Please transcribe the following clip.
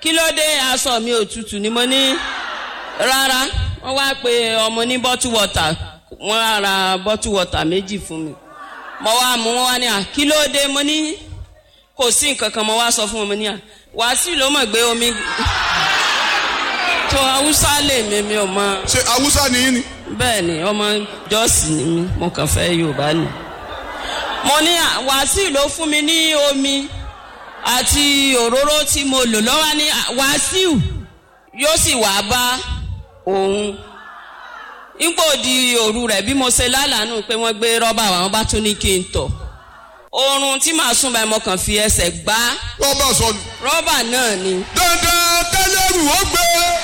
kí ló dé aṣọ mi òtútù ni mo ní rárá wọ́n wá pe ọmọ ní bottle water wọ́n á ra bottle water méjì fún mi mo wá mú wọn wá ní à kí ló dé mo ní kò sí nǹkan kan mo wá sọ fún wọn mo ní à wàásù ló mọ̀ gbé omi tó haúsá lè mi mi ò mọ ṣe awúsá nìyí ni. bẹ́ẹ̀ ni ọmọ jọ́ọ̀sì ni mí mo kàn fẹ́ yorùbá ni. mo ní à, wàásù ló fún mi ní omi àti òróró tí mo lò lọ́wọ́ ní à, wàásù yóò sì wá bá òun. nígbò di òru rẹ̀ bí mo ṣe lálàánú pé wọ́n gbé rọ́bà wá, wọ́n bá tún ní kí n tọ̀. oorun tí màá sùn báyìí mo kàn fi ẹsẹ̀ gbá rọ́bà sọnù. rọ́bà náà ni. dandan tẹ́lẹ̀rù ó gbé.